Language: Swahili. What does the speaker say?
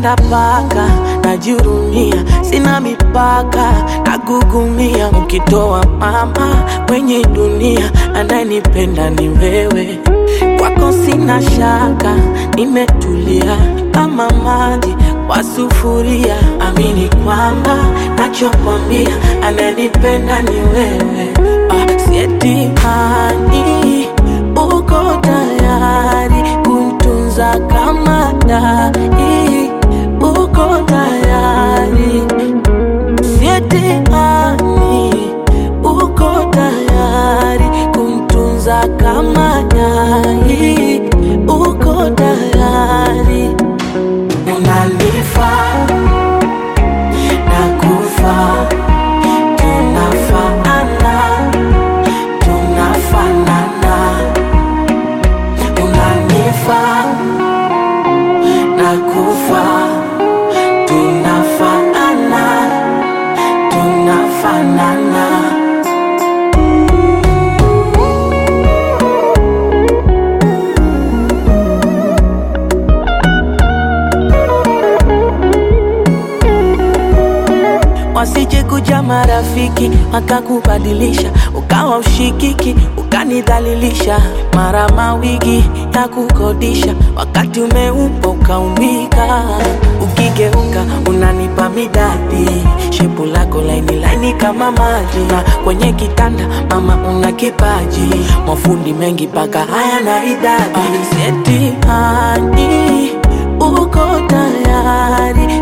nampenda paka najihurumia, sina mipaka, nagugumia. Ukitoa mama kwenye dunia, anayenipenda ni wewe. Kwako sina shaka, nimetulia kama maji kwa sufuria. Amini kwamba nachokwambia, anayenipenda ni wewe. Ah, sietimani uko tayari kuntunza kama dai, uko tayari sietimani uko tayari kumtunza kama nyai, uko tayari unanifaa na kufa tunafaana tunafanana unanifaa na kufa tunafaana tunafanana wasije kuja marafiki wakakubadilisha, ukawa ushikiki, ukanidhalilisha, mara mawigi ya kukodisha, wakati umeupa ukaumika, ukigeuka unanipa midadi, shepu lako laini laini kama maji, na kwenye kitanda mama una kipaji, mafundi mengi paka haya na idadi, seti hani uko tayari